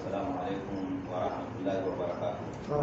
السلام عليكم ورحمة الله وبركاته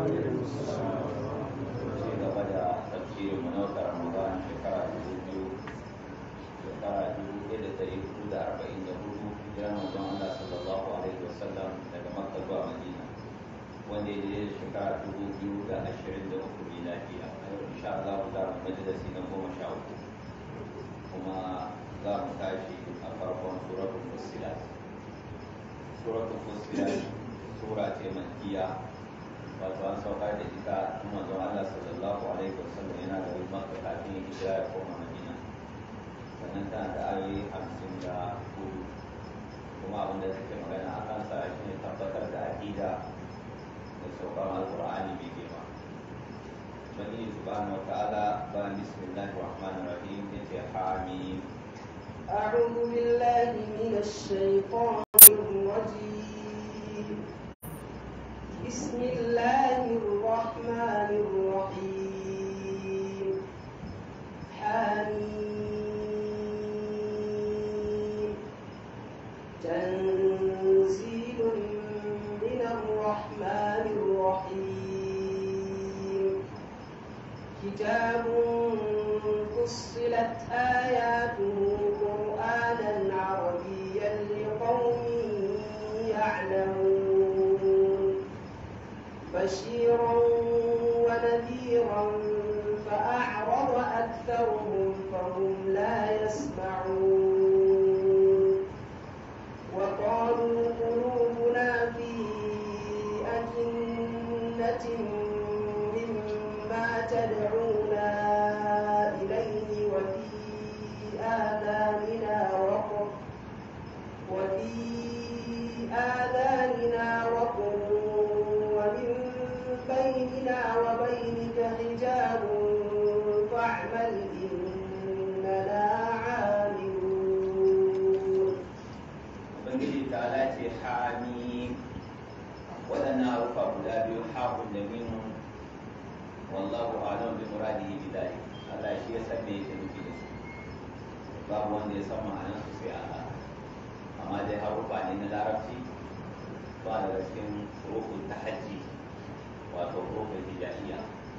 ci gaba da tafsirin mu na wata ramadan shekara dubu biyu shekara dubu ɗaya da ɗari hudu da arba'in da hudu hijiran manzon Allah sallallahu alaihi wasallam daga makka zuwa madina wanda ya daidai da shekara dubu biyu da ashirin da uku miladiya a yau insha Allah za mu majalisi na goma sha uku kuma za mu tashi a farkon suratul fussilat suratul fussilat sura ce makkiya wato an saukar da ita tun manzon Allah sallallahu alaihi wasallam yana da wani makka kafin ya hijira ya koma madina sannan tana da ayoyi hamsin da hudu kuma abin da take magana a kansa shi ne tabbatar da aƙida da saukar alƙur'ani mai girma Ubangiji subhanahu wa ta'ala bayan bismillahir rahmanir rahim yace hamim أعوذ بالله من الشيطان الرجيم بسم الله الرحمن الرحيم حميم تنزيل من الرحمن الرحيم كتاب فصلت آياته قرآنا عربيا لقوم يعلمون بشيرا ونذيرا فأعرض أكثرهم فهم لا يسمعون وقالوا قلوبنا في أكنة مما تدعونا إليه وفي آذاننا وقر وفي آذاننا وقر ومن بيننا وبينك حجاب فاعمل إننا عاملون Ubangiji ta lace hamim waɗannan harufa guda biyu haƙun da mimun wallahu alam bi muradihi bi dhalik Allah shi ya san me yake nufi da su babu wanda ya san ma'anar su sai Allah amma dai harufa ne na larabci ba daga cikin hurufun tahajji wato hurufun hijaiya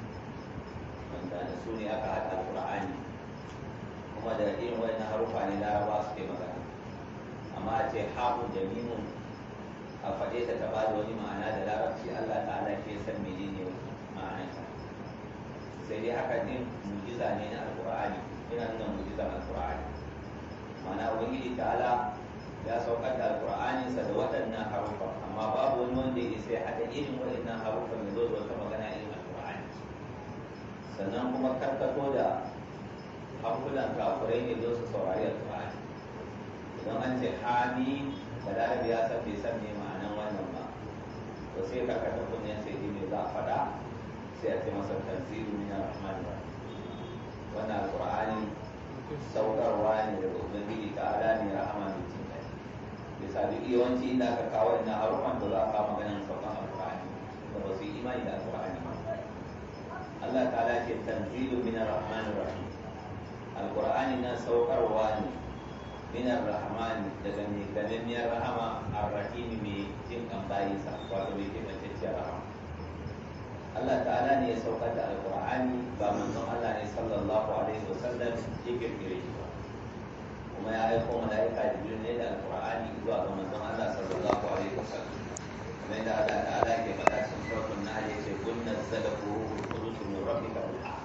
wanda da su ne aka haɗa alƙur'ani kuma da irin waɗannan harufa ne laraba suke magana amma a ce haƙun da mimun a faɗe ta ta bada wani ma'ana da larabci Allah ta'ala shi ya san menene ma'anarsa sai dai haka din mujiza ne na alƙur'ani yana nuna mujizar alƙur'ani ma'ana ubangiji ta'ala ya saukar da alƙur'aninsa da waɗannan harufa amma babu wani wanda ya isa ya haɗa irin waɗannan harufan ya zo da wata magana irin alƙur'ani sannan kuma karkato da hankulan kafurai ne don su saurari alƙur'ani idan an ce hami balarabi ya san bai san me ma'anan wannan ba to sai karkata kunnen sai ji me za a faɗa sai a ce masa tanzilu min ar-rahman wannan alqur'ani saukarwa ne daga ubangiji ta ala ne rahama mai jin kai bisa duk yawanci inda aka kawo ina harufan da za a kawo maganan saukan alqur'ani da ba su yi imani da alqur'ani ba Allah ta'ala ce tanzilu min ar-rahman rahim alqur'ani nan saukarwa ne min ar-rahman daga mai gananniyar rahama ar-rahim mai jin kan bayinsa wato mai kimantacciyar rahama Allah ta'ala ne ya saukar da alqur'ani ba manzon Allah ne sallallahu alaihi wasallam ya kirkire shi ba kuma ya aiko malaika jibril ne da alqur'ani zuwa ga manzon Allah sallallahu alaihi wasallam kamar da Allah ta'ala ke faɗa cikin suratul nahl yace kun nazzalahu ruhul qudus min rabbika bil haqq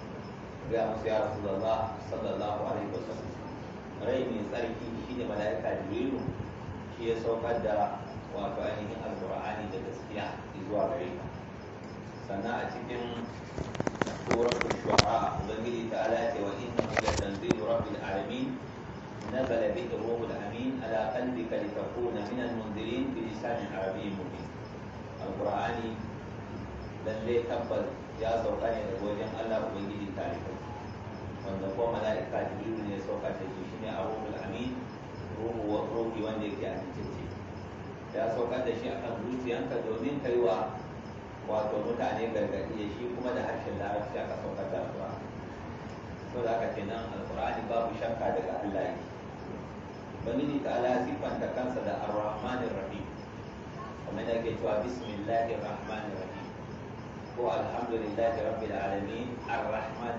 ga musu ya rasulullah sallallahu alaihi wasallam rai mai tsarki shi ne mala'ika jibrilu shi ya saukar da wato ainihin alqur'ani da gaskiya zuwa gare ka sannan a cikin suratul shu'ara ubangiji ta ala ce wa innahu la tanzilu rabbil alamin نزل به الروح الامين على قلبك لتكون من المنذرين بلسان عربي مبين القران lalle tabbas ya sauka ne daga wajen Allah ubangiji tarihi wanda ko mala'ika jibrilu ne sauka da shi shine a ruhul amin ruhu wa ruhi wanda yake amintacce ya saukar da shi akan zuciyanka domin kai wa wato mutane gargaɗi da shi kuma da harshen larabci aka saukar da alƙur'ani to da aka kenan alƙur'ani babu shakka daga Allah yake ubangiji ta ala siffanta kansa da ar-rahmanir rahim kamar da ke ake cewa bismillahir rahmanir rahim ko alhamdulillahi rabbil alamin ar-rahman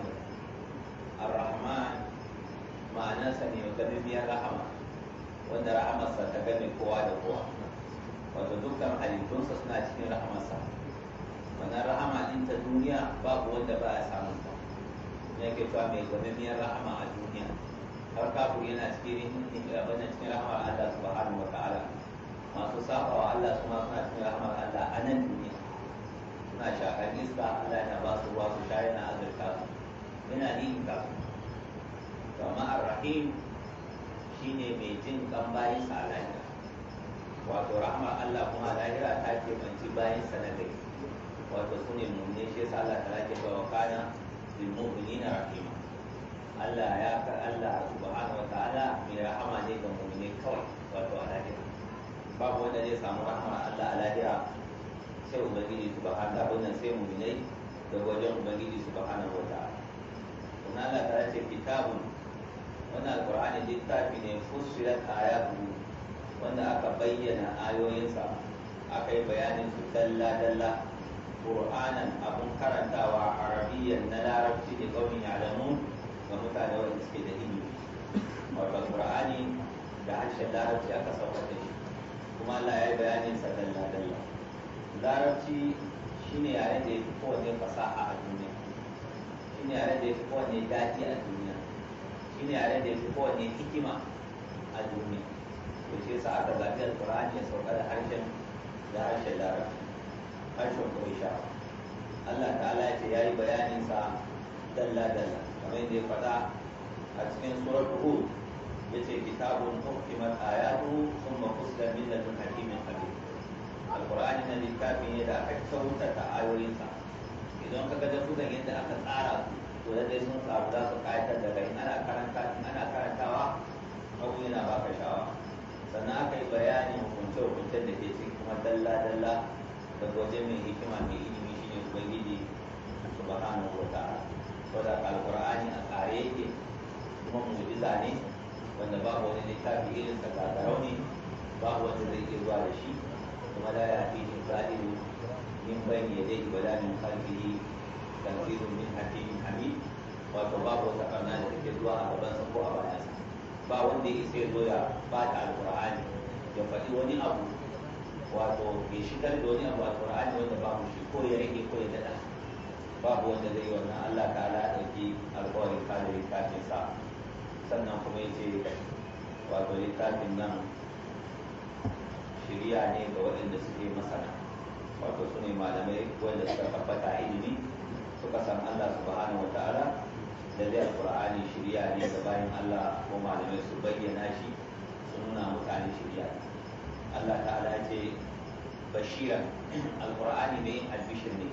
ar-rahman ma'anarsa ne gamimiyar rahama wanda rahamarsa ta game kowa da kowa wato dukkan halittunsa suna cikin rahamarsa wannan rahama din ta duniya babu wanda ba ya samun ta ne ke cewa mai gamimiyar rahama a duniya har kafin yana cikin wannan cikin rahamar Allah subhanahu wa ta'ala masu sabawa Allah su ma suna cikin rahamar Allah a nan duniya suna shakar iska Allah yana ba su ruwa su sha yana azurta su yana ninka su amma ar-rahim shine mai jin kan bayin sa a lahira wato rahmar Allah kuma lahira ta ke manci bayin sa na gari wato su ne mummune shi yasa Allah ta lake ba kana bil mu'minina rahima Allah ya ka Allah subhanahu wa ta'ala mai rahama ne ga mummune kawai wato a lahira babu wanda zai samu rahmar Allah a lahira sai ubangiji subhanahu wa ta'ala sai mu'minai da wajen ubangiji subhanahu wa ta'ala kuma Allah ta ce kitabun wannan alqur'ani littafi ne fussilat ayatu wanda aka bayyana ayoyinsa aka yi bayanin su dalla dalla qur'anan abun karantawa arabiyyan na larabci da qaumin ya'lamun ga mutane wanda suke da ilimi wato qur'ani da harshen larabci aka sauka da shi kuma Allah ya yi bayanin sa dalla dalla larabci shine yaren da ya fi kowanne fasaha a duniya shine yaren da ya fi kowanne daɗi a duniya shine yaren da ya fi kowanne hikima a duniya to shi yasa aka zaɓi alƙur'ani ya sauka da harshen da harshen larabci harshen ƙuraisha Allah ta'ala ya ce ya yi bayanin sa dalla dalla kamar yadda ya faɗa a cikin surar Hud ya ce kitabun hukimat ayatu thumma fusilat min ladun hakimin habib alkur'ani na littafi ne da aka kyautata ayoyinsa idan ka ga dafukan yadda aka tsara su to da dai sun tsaru za su kayatar da kai ana karanta ana karantawa abu yana baka shawa sannan aka yi bayanin hukunce hukuncen da ke ciki kuma dalla dalla da wajen mai hikima mai ilimi shine ubangiji subhanahu wa ta'ala saboda alkur'ani a tsare yake kuma mu'jiza ne wanda babu wani littafi irin sa gagarau ne babu wanda zai iya zuwa da shi kuma la ya'tihi zalimu min bayni yadayhi wala min khalfihi tanzilun min hakimin hamid wato babu wata karna da take zuwa a gaban sa ko a bayan sa ba wanda ya isa ya zo ya bata alqur'ani ya faɗi wani abu wato ya shigar da wani abu alqur'ani wanda babu shi ko ya rage ko ya dada babu wanda zai wannan Allah ta'ala ya ɗauki alƙawarin kare littafin sa sannan kuma ya ce wato littafin nan shirya ne ga waɗanda suke masana wato su ne malamai wanda suka tabbata ilimi suka san Allah subhanahu wa ta'ala da zai alƙur'ani shirya ne ga bayan Allah ko malamai su bayyana shi su nuna mutane shirya Allah ta'ala ce bashiran alƙur'ani mai yin albishir ne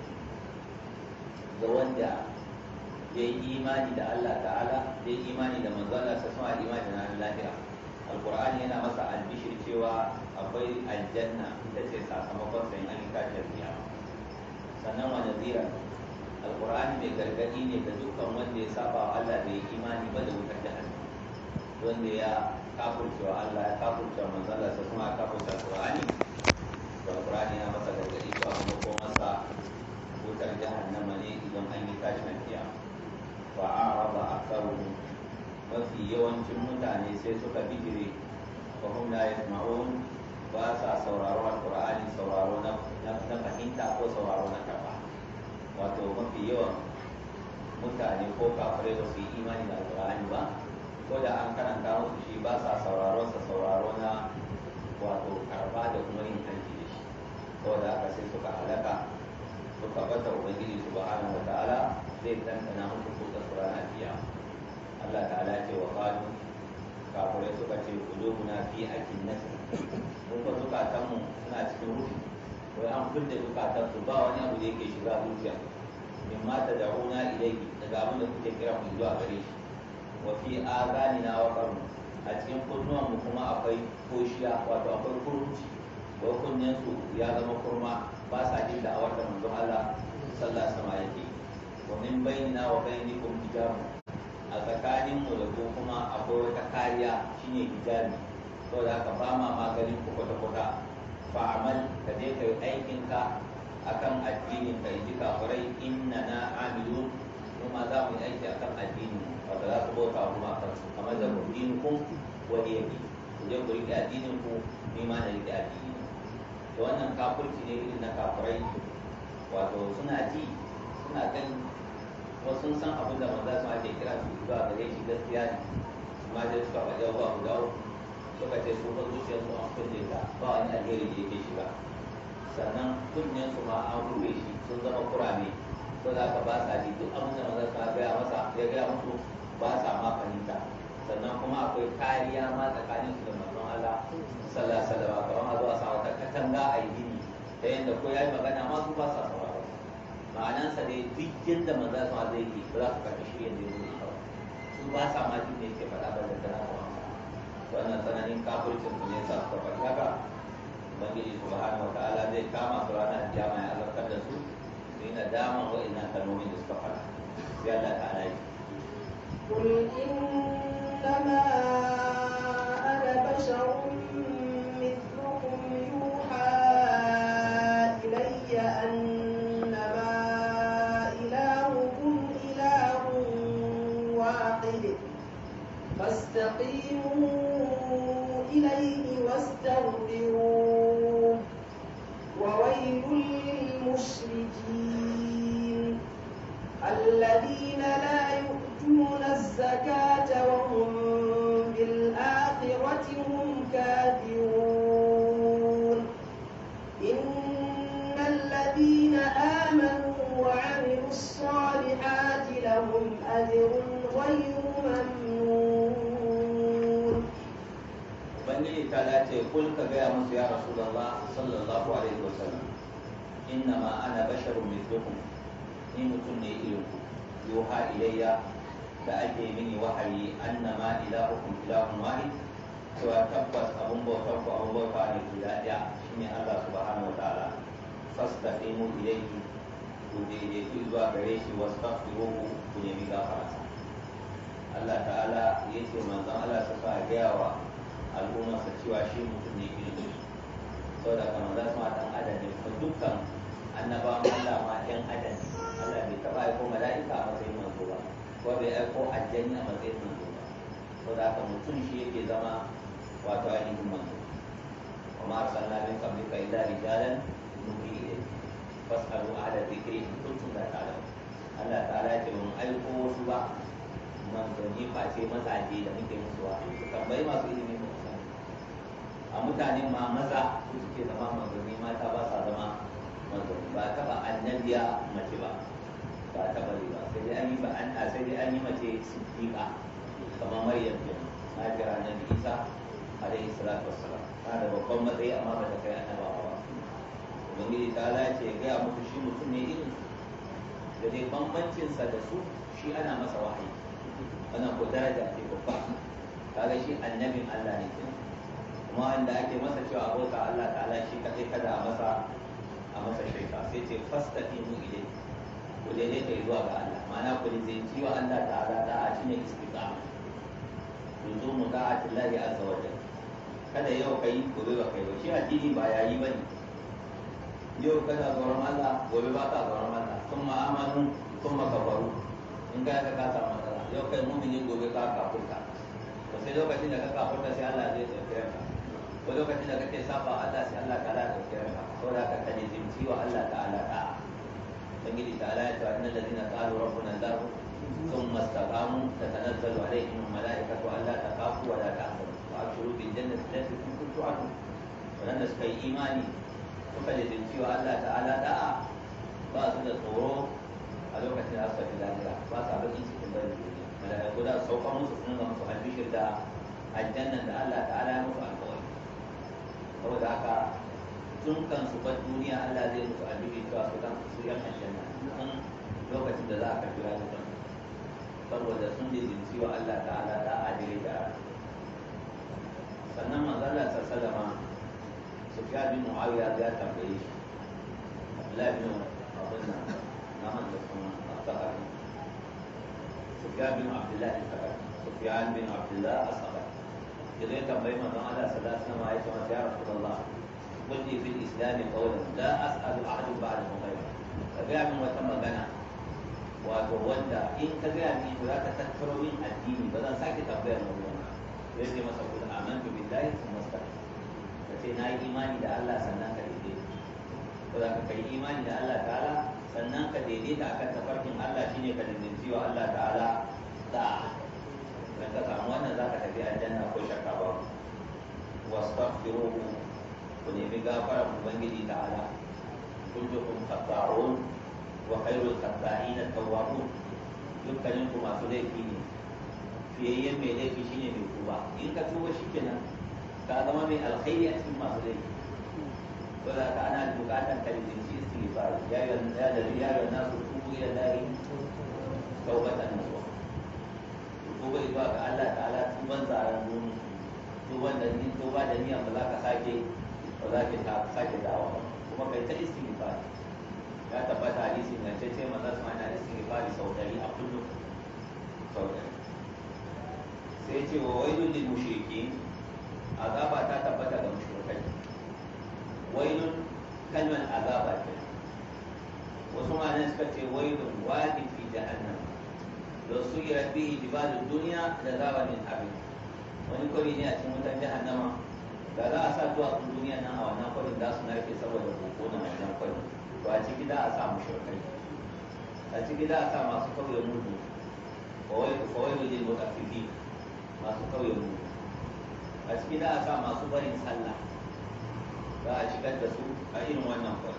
ga wanda ya yi imani da Allah ta'ala ya yi imani da manzala sa sama imani da ranar lahira alkur'ani yana masa albishir cewa akwai aljanna ita ce sakamakon sayin an kashiyar kiyama sannan wa nazira alkur'ani mai gargadi ne da dukkan wanda ya saba wa Allah bai imani ba da wutar jahannam wanda ya kafurcewa Allah ya kafurcewa manzala sa kuma ya kafurcewa alkur'ani to alkur'ani yana masa gargadi cewa kuma ko masa wutar jahannama ne idan an yi tashin kiyama fa'araba aktharuhum mafi yawancin mutane sai suka bijire fa hum la yasma'un ba sa sauraro alqur'ani sauraro na na fahimta ko sauraro na karba wato mafi yawan mutane ko kafirai ba su yi imani da alqur'ani ba ko da an karanta musu shi ba sa sauraro sa sauraro na wato karba da kuma yin aiki da shi saboda haka sai suka halaka suka bata ubangiji subhanahu wa ta'ala zai tantana musu kuka surana biya Allah ta'ala ce wa qalu kafirai suka ce qulubuna fi akinnati mun ba zukatan mu suna cikin rufi wai an kulle zukatan su ba wani abu da yake shiga zuciya min ma tad'una ilayhi daga abin da kuke kira mu zuwa gare shi wa fi azanina wa qarn a cikin kunnuwan mu kuma akwai koshiya wato akwai kurunci ko kunnen su ya zama kurma ba sa jin da'awar da manzon Allah sallallahu alaihi wasallam yake wa min bainina wa bainakum hijab a tsakanin mu da ku kuma akwai wata kariya shine hijabi saboda haka ba ma maganin ku kwata kwata fa'amal ka je ka yi aikinka akan addinin ka yi kafirai inna na amilu kuma za mu yi aiki akan addinin wata za su bauta kuma a kansu kamar da kudin ku wani yake ku je ku riƙe addinin ku ni ma na riƙe addinin da wannan kafirci ne irin na kafirai wato suna ji suna gani wasu sun san abin da manzo su ake kira su zuwa gare shi gaskiya ne amma dai suka faɗi abubuwa guda uku suka ce su ba zuciyarsu an kulle ta ba wani alheri da yake shiga sannan kunnen su ma an rufe shi sun zama kurame ko za ka ba sa ji duk abin da manzo su gaya masa ya gaya musu ba sa ma fahimta sannan kuma akwai kariya ma tsakanin su da manzon Allah sallallahu alaihi wasallam kamar a zo a sa wata katanga a yi gini ta yadda ko ya yi magana ma su ba sa sauraro ma'anansa ne duk yadda manzo su zai yi ba za su karɓi shi yadda ya zo ba su ba sa ma jin da yake faɗa ba da tana kuma wannan tsananin kafircin su ne sa suka faɗi haka ubangiji subhanahu wataala zai kama su ranar kiyama ya azabtar da su su yi nadaman wa'annan kalmomin da suka faɗa sai Allah ta'ala yi قل إنما أنا بشر مثلكم يوحى إلي أنما إلهكم إله واحد فاستقيموا إليه واستغفروه وويل للمشركين الذين لا يؤتون الزكاة وهم بالآخرة هم كافرون إن الذين آمنوا وعملوا الصالحات لهم أجر غير ممنون ubangiji ta dace kul ka gaya musu ya rasulullah sallallahu alaihi wasallam inna ma ana basharun mithlukum ni mutum ne irin ku yuha ilayya da ake mini wahayi annama ilahukum ilahun wahid cewa tabbas abun bautar ku abun bauta ne guda ɗaya shine Allah subhanahu wataala fastaqimu ilayhi ku daidaitu zuwa gare shi wastaghfiruhu ku nemi gafararsa Allah ta'ala yace manzon Allah sa sa gaya wa al'ummarsa cewa shi mutum ne irin saboda kamar za su ma ɗan adam ne kuma dukkan annabawan Allah ma ɗan adam ne Allah bai taɓa aiko mala'ika a matsayin manzo ba ko bai aiko aljanni a matsayin manzo ba saboda haka mutum shi yake zama wato ainihin manzo kuma arsalna min qablika illa rijalan nuhi ilayhi fas'alu ahla dhikri in kuntum la ta'lamun Allah ta'ala ya ce mun aiko wasu ba manzanni face mazaje da muke musu wahayi su tambayi masu ilimi ba su a mutanen ma maza su suke zama manzanni mata ba sa zama manzanni ba taba annabiya mace ba ba taba ba sai dai an yi ba an sai dai an yi mace siddiqa kamar maryam ke na kira annabi isa alaihi salatu wassalam na da babban matsayi amma ba ta kai annabawa ba ubangiji ta lace ya gaya muku shi mutum ne irin da dai bambancinsa da su shi ana masa wahayi wannan ko daraja ce babba kaga shi annabin Allah ne kenan kuma wanda ake masa cewa abota Allah ta'ala shi kadai kada a masa a masa shirka sai ce fastaqimu ilayhi ku daidai kai zuwa ga Allah ma'ana ku lizinci wa Allah ta'ala da'a shine istiqama yuzumu da'ati Allah azza wa jalla kada yau kai gobe ba kai ba shi addini ba yayi bane yau kana tsoron Allah gobe ba ka tsoron Allah kuma amanu kuma kafaru in ka ka ka samu matsala yau kai mumini gobe ka kafurta to sai lokacin da ka kafurta sai Allah zai dauke ka ko lokacin da kake saba Allah sai Allah ta'ala ya dauke ka saboda ka kaje jimci wa Allah ta'ala ta ubangiji ta'ala ya ce innal ladina qalu rabbuna Allah ثم استقاموا تتنزل عليهم الملائكة ألا تخافوا ولا تحزنوا وأبشروا بالجنة التي كنتم توعدون ولن سكي إيماني suka lizinci wa Allah ta'ala da'a ba su da tsoro a lokacin da suka fi lafiya ba sa bakin cikin bari duniya malaiku da saukan musu sun ga musu albishir da aljannan da Allah ta'ala ya musu alkawari saboda haka tun kan su bar duniya Allah zai musu albishir cewa su kan su yan aljanna tun lokacin da za a karbi rayukan saboda sun lizinci wa Allah ta'ala da'a dire da sannan manzala sallama سفيان بن معاوية ذات تنبيه لا بن أظن نعم الثقفي سفيان بن عبد الله الثقفي سفيان بن عبد الله الثقفي إذا تنبيه من على ثلاث سماء يا رسول الله قل لي في الاسلام قولا لا اسال احد بعده غيره فجاء من وتمغنا wato wanda in ka gaya min to za ka tattaro min addini ba zan sake tambayar na ruwan zai ce masa kula amantu billahi sun masta ka ce na yi imani da Allah sannan ka daidaita ko za ka kai imani da Allah ta'ala sannan ka daidaita akan tafarkin Allah shine ka daidaiti wa Allah ta'ala da dan ka samu wannan za ka tafi aljanna ko shakka ba wastaghfiruhu ku nemi gafara ubangiji ta'ala kullukum khata'un wa khairul khata'in at-tawwabun dukkanin ku masu laifi ne fiyayyen mai laifi shine mai tuba in ka tuba shikenan ka zama mai alkhairi a cikin masu laifi wala ka ana bukatan ka rinci istighfar ya yi ya da ya yi nasu tubu ila lahi tawbatan nasuha tuba zuwa ga Allah ta'ala tuban zaran duni tuban da ni tuba da niyya ba za ka sake ba za ka sake dawo kuma kai ta istighfar ya tabbata hadisi na ce ce maza su ana istighfari sau dari a kullum sau dari sai ce wa wailun lil mushrikin azaba ta tabbata ga mushrikai wailun kalmar azaba ce wasu ma'anar suka ce wailun wadin fi jahannam da su yi rabbi jibalin duniya da zaba min abin wani kwari ne a cikin wutan jahannama da za a sa duwatsun duniya nan a wannan kwarin za su narke saboda koko na wannan kwarin to a ciki da a sa mushrikai a ciki da a sa masu kauye mudu kawai da jin mutafifi masu kauye mudu a ciki da a sa masu barin sallah za a shigar da su a irin wannan kwari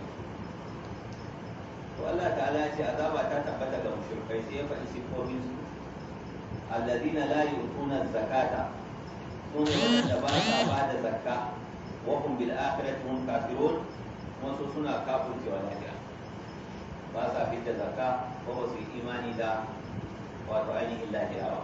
to Allah ta'ala ya ce azaba ta tabbata ga mushrikai sai ya faɗi sifofin su alladina la yu'tuna zakata sune wanda ba sa ba da zakka wa hum bil akhirati hum kafirun wasu suna kafircewa lafiya ba sa fitta zakka ko ba su yi imani da wato ainihin lafiya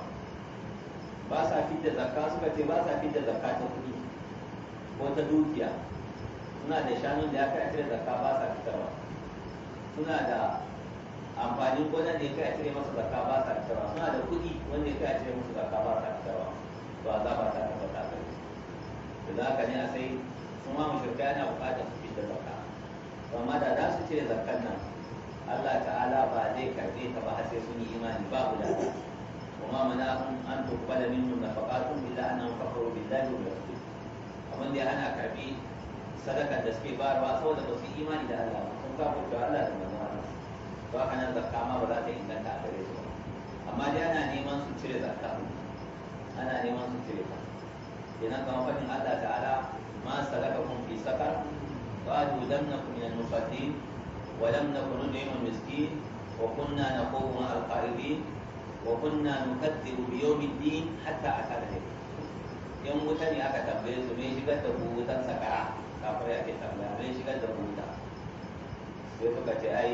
ba sa fitta zakka suka ce ba sa fitta zakka ta kuɗi ko ta dukiya suna da shanun da ya kai a cire zakka ba sa fitarwa suna da amfanin gonan da ya kai a cire masa zakka ba sa fitarwa suna da kuɗi wanda ya kai a cire masa zakka ba sa fitarwa to azaba ta tabbata gare su da haka ne a sai sun ma mushrikai yana buƙatar su fitar zakka amma da za su cire zakkan nan Allah ta'ala ba zai karɓe ta ba har sai sun yi imani babu da وما منعهم أن تقبل منهم نفقاتهم إلا أنهم كفروا بالله وبرسوله abin da ya hana karbi sadaka da suke bayarwa saboda ba su yi imani da Allah ba sun kafa da Allah da manzon Allah to haka nan zakka ma ba za ta inganta a gare su ba amma dai ana neman su cire zakka ana neman su cire ta kenan kamar fadin Allah ta'ala ma salakakum fi sakar qalu lam nakum min al-musallin wa lam nakun nud'imu al-miskin wa kunna naqumu ma al-qa'idin wa kunna nukaththibu bi yawmi ad-din hatta atana al-yaqin yan wuta ne aka tambaye su me shigar da ku wutan sakara kafin ake tambaya me shigar da ku wuta sai suka ce ai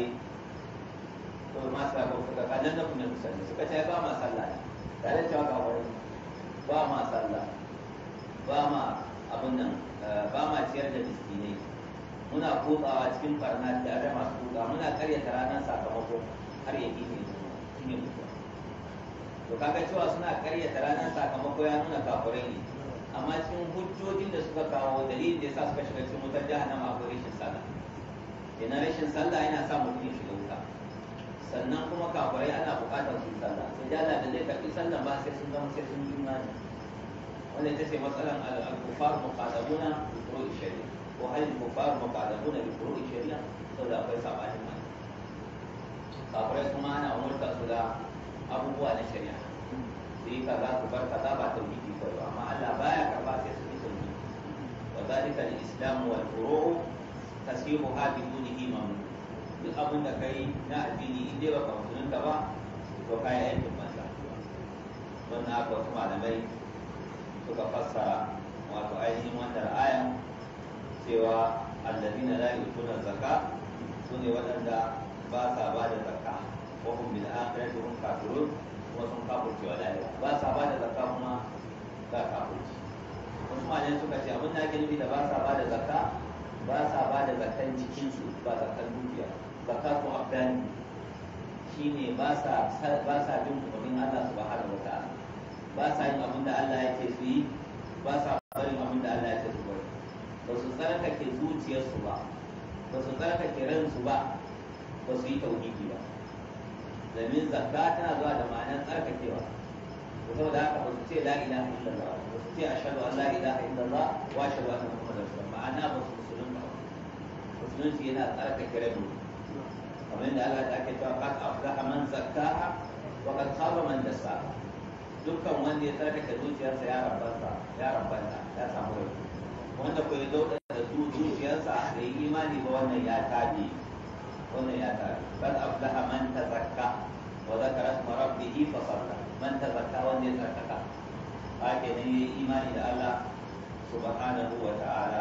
to ma sa ko suka kanan da kuma musalli suka ce ba ma sallah ne tare da cewa ga wani ba ma sallah ba ma abun nan ba ma ciyar da miskinai muna kotsawa cikin barna da da masu kuka muna karyata ranar sakamako har ya ne shine mutuwa to kaga cewa suna karyata ranar sakamako ya nuna kafurai ne amma cikin hujjojin da suka kawo dalilin da yasa suka shiga cikin wutar jahannama akwai rashin sallah kenan rashin sallah yana sa mutum ya shiga wuta sannan kuma kafurai ana buƙatar su yi sallah sai da Allah da zai karɓi sallah ba sai sun zama sai sun yi imani wanda ita ce matsalan al-kufar muqaddamuna bi furu'i shari'a ko hal al-kufar muqaddamuna bi furu'i shari'a saboda akwai sabanin mai kafurai kuma ana umurta su da abubuwa na shari'a sai kaza ku bar kaza ba tauhidi ko ba amma Allah baya karba sai su yi tauhidi wa zalika al-islam wal furu' tasibuha bi dunihi mamnun duk abin da kai na addini in dai baka musulunta ba to kai aikin banza wannan haka wasu malamai suka fassara wato ainihin wannan aya cewa alladina la yutuna zakka sune waɗanda ba sa ba da zakka wa hum bil akhirati hum kafirun kuma sun kafurce wa lahira ba sa ba da zakka kuma ga kafurci wasu malamai suka ce abin da ake nufi da ba sa ba da zakka ba sa ba da zakkan jikinsu ba zakkan dukiya zakka ko abdani shine ba sa ba sa bin umarnin Allah subhanahu wa ta'ala ba sa yin abin da Allah yake su yi ba sa barin abin da Allah yake su bari ba su tsarkake zuciyarsu ba ba su tsarkake ransu ba ba su yi tauhidi ba domin zakka tana zuwa da ma'anar tsarkakewa to saboda haka ba su ce la ilaha illallah ba su ce ashhadu an la ilaha illallah wa ashhadu anna muhammadar rasulullah ma'ana ba su musulunta ba musulunci yana tsarkake rabi kamar yadda Allah ta ke cewa qad aflaha man zakkaha wa qad khaba man dassaha dukkan wanda ya tsarkake zuciyarsa ya rabanta ya rabanta ya samu rabi wanda ko ya dauka da zuciyarsa da yi imani ba wannan ya tabi wannan ya tabi qad aflaha man tazakka wa zakara isma rabbih fa salla man tazakka wanda ya tsarkaka hake ne yi imani da Allah subhanahu wa ta'ala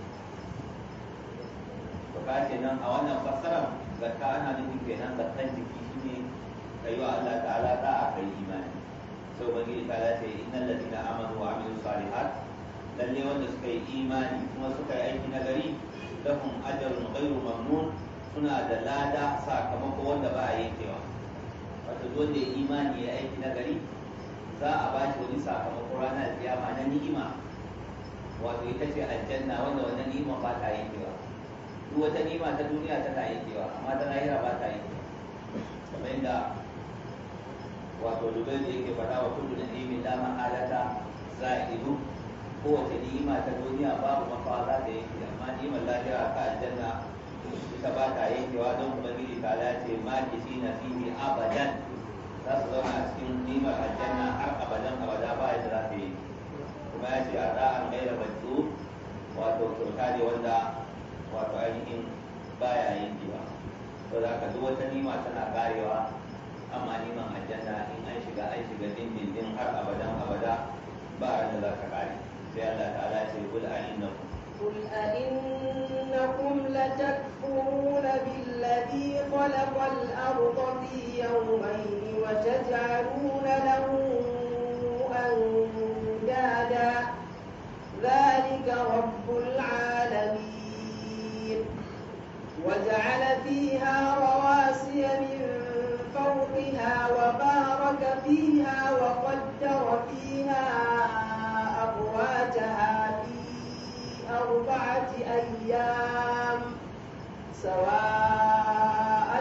to kace nan a wannan fassarar zakka ana nufin kenan zakkan jiki shine kai wa Allah ta'ala da aka yi imani sai ubangiji ta ce innal ladina amanu wa amilus salihat lalle wanda suka yi imani kuma suka yi aiki na gari lahum ajrun ghairu mamnun suna da lada sakamako wanda ba a yankewa wato wanda ya imani ya aiki na gari za a ba shi wani sakamako ranar kiyama na ni'ima wato ita ce aljanna wanda wannan ni'ima ba ta yankewa duk wata ni'ima ta duniya tana yankewa amma ta lahira ba ta yankewa kamar yadda wato dubai da yake faɗa wa kullu da ni'imin la mahalata za'idu kowace ni'ima ta duniya babu makawa za ta yanke amma ni'imar lahira ta aljanna ita ba ta yankewa don ubangiji ta lace ma kishi na fihi abadan za su zauna a cikin ni'imar aljanna har abadan abada ba yadda za ta yi kuma ya ce a da'an gaira batu wato kyauta ne wanda wato ainihin baya yankewa to da haka duk wata ni'ima tana karewa amma ni'imar aljanna in an shiga an shiga dindindin har abadan abada ba ran da za ta kare sai Allah ta'ala ce kul a innakum قل أئنكم لتكفرون بالذي خلق الأرض في يومين وتجعلون له أندادا ذلك رب العالمين وجعل فيها رواسي من فوقها وبارك فيها وقدر فيها أقواتها في أربعة أيام سواء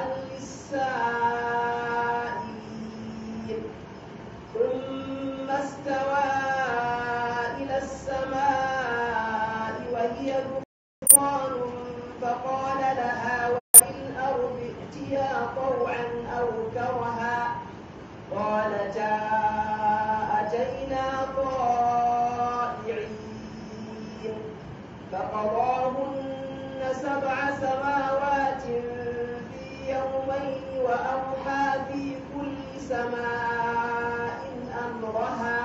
للسائلين ثم استوى إلى السماء وهي دخان فقال لها وللأرض ائتيا طوعا أو كرها قالتا أتينا طائعين فقضاهن سبع سماوات في يومين وأوحى في كل سماء أمرها